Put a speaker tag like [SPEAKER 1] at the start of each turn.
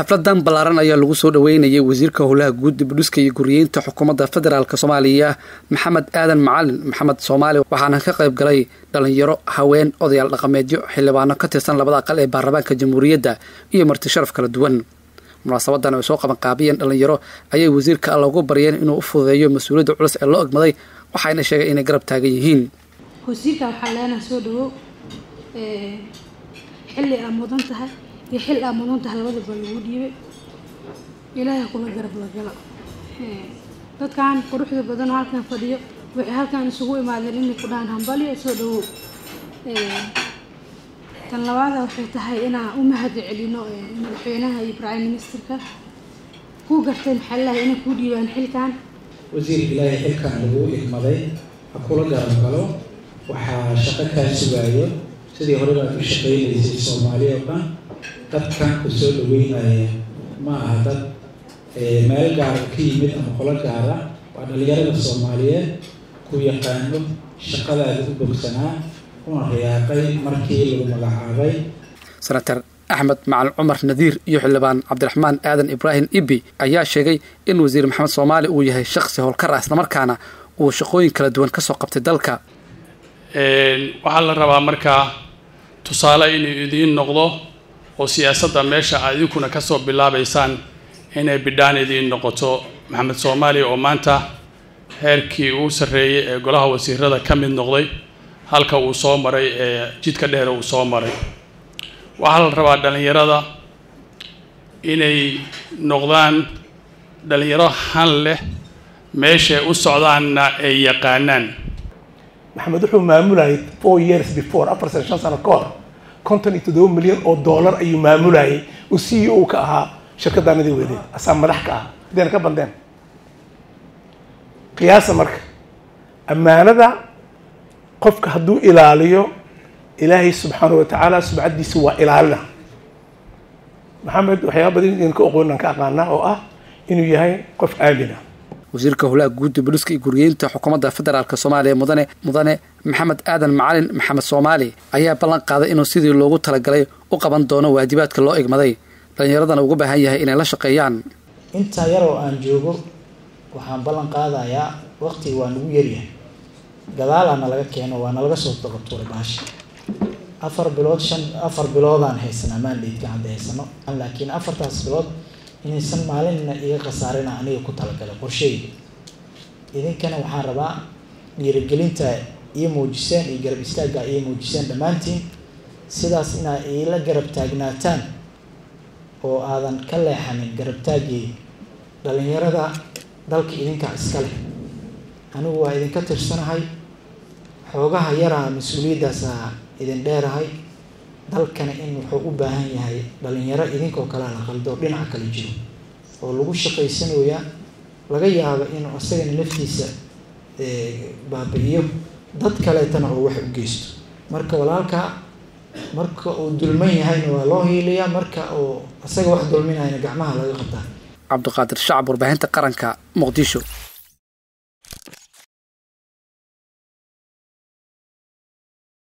[SPEAKER 1] xafladan ballaaran ayaa lagu soo dhaweynayay wasiirka howlaha guud dibudhiska iyo guriyeynta xukuumadda federaalk soomaaliya maxamed aadan macalin maxamed soomaali waxaana ka qayb galay dhalinyaro haween odayaal dhaqameedyo xildhibaano ka tirsan labada aqal ee baarlamaanka jamhuuriyadda iyo marti sharaf kala duwan munaasabadan ay soo qabanqaabiyeen dhalinyaro ayay wasiirka alla ugu baryeen inuu u fududeeyo mas-uuliyadda culus ee loo egmaday waxayna sheegeen inay garab taagan yihiin
[SPEAKER 2] wasiirka waxaa leenaha soo dhawow xilli aa mudan tahay iyo xil aa mudan tahay labadaba lagu dhiibay ilaahay kula garab lagala dadkan quruxda badan oo halkan fadhiyo waxay halkan isugu imaadeen inay ku dhahaan hambalyo soo dhawow tan labaada waxay tahay inaan u mahad celino madaxweynaha iyo prime ministerka ku garteen maxaalaha inay kuu dhiibaan xilkan
[SPEAKER 3] wasiirka ilaahay xilkan lagu igmaday ha kula garab galo waxaa shaqo kaa sugaayo sidii hore baad u shaqaynaysay soomaaliya oo dhan dadkan ku soo dhaweynaya ma aha dad meel gaara ka yimid ama qolo gaara waa dhalinyarada soomaaliyeed ku yaqaano shaqadaada u bogsanaa una riyaaqay markii lagu magacaabay
[SPEAKER 1] senator axmed macalin cumar nadiir iyo xildhibaan cabdiraxmaan aadan ibraahim ibi ayaa sheegay in wasiir maxamed soomaali uu yahay shaqsi howlkar ah islamarkaana uu shaqooyin kala duwan kasoo qabtay dalka
[SPEAKER 4] waxaa la rabaa markaa tusaale inuu idiin noqdo oo siyaasadda meesha aad idinkuna kasoo bilaabaysaan inay bidhaan idiin noqoto maxamed soomaali oo maanta heerkii uu sarreeyey ee golaha wasiirada ka mid noqday halka uu soo maray ee jidka dheer uu soo maray waxaa la rabaa dhallinyarada inay noqdaan dhallinyaro han leh meeshay u socdaanna ay yaqaanaan
[SPEAKER 5] maxamed wuxuu maamulayay four years before afar sano shan sano ka hor konton iyo toddoba milyan oo dollar ayuu maamulayay uu c e o ka ahaa shirkadaanadii wedeed asaa madax ka ah hadeena ka bandeen qiyaasa marka ammaanada qofka hadduu ilaaliyo ilaahay subxaana wa tacaala subcaddiisa waa ilaalina maxamed waxyaaba badan idin ka oqoonan ka aqaanaa oo ah inuu yahay qof aamina
[SPEAKER 1] wasiirka howlaha guud dibudhiska iyo guriyeynta xukuumadda federaalk soomaaliya mudane mudane maxamed aadan macalin maxamed soomaali ayaa ballan qaaday inuu sidii loogu talagalay u qaban doono waajibaadka loo egmaday dhalinyaradana uga baahan yahay inay la shaqeeyaan
[SPEAKER 6] intaa yaroo aan joogo waxaan ballan qaadayaa waqtiga waa nagu yaryahay gadaalaana laga keeno waana laga soo daqatuuray baashi afar bilood shan afar biloodaan haysanaa maandheydka hadda haysano laakiin afartaas bilood inaysan maalinna iga khasaarina aniga ku talagalay qorsheyga idinkana waxaan rabaa dhiirigelinta ii muujiseen iyo garab istaagga ii muujiseen dhammaantiin sidaas inaa iila garab taagnaataan oo aadan ka leexanin garab taaggii dhalinyarada dalka idinkaa iska leh anigu waa idinka tirsanahay xoogaha yaraa mas-uuliyaddaasa idin dheerahay dalkana in wuxuu u baahan yahay dhalinyaro idinkoo kalea la qaldo dhinaca kale jiro oo lagu shaqaysanooya laga yaabo inuu isagana naftiisa baabi-iyo dad kaleetana oo wax u geysto marka walaalka marka uu dulman yahayna waa loo hiiliyaa marka uu isaga wax dulminayna gacmaha laga qabtaa
[SPEAKER 1] cabdiqaadir shacab warbaahinta qaranka muqdisho